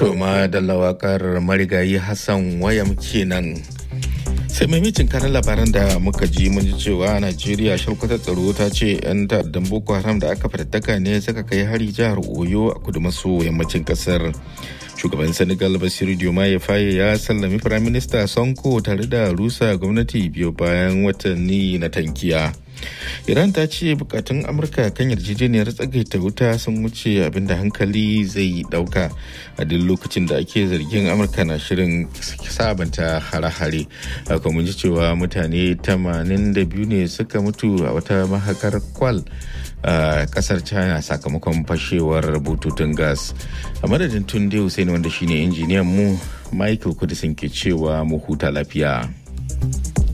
To ma da lawakar marigayi Hassan wayam kenan. sai maimacin kanan labaran da muka ji mun ji cewa najeriya shalkwatar tsaro ta ce 'yan ta'addan boko haram da aka fatattaka ne suka kai hari jihar oyo a kudu maso yammacin kasar shugaban senegal basiru diomaye faye ya sallami firaminista sonko tare da rusa gwamnati biyu bayan watanni na tankiya iran ta ce bukatun amurka kan yarjejeniyar tsagaita wuta sun wuce abinda hankali zai dauka a duk lokacin da ake zargin amurka na shirin sabanta hare-hare haka mun ji cewa mutane 82 ne suka mutu a wata mahakar kwal a kasar china sakamakon fashewar bututun gas a madadin tunde hussein wanda shine injiniyan mu michael kudisin ke cewa mu huta lafiya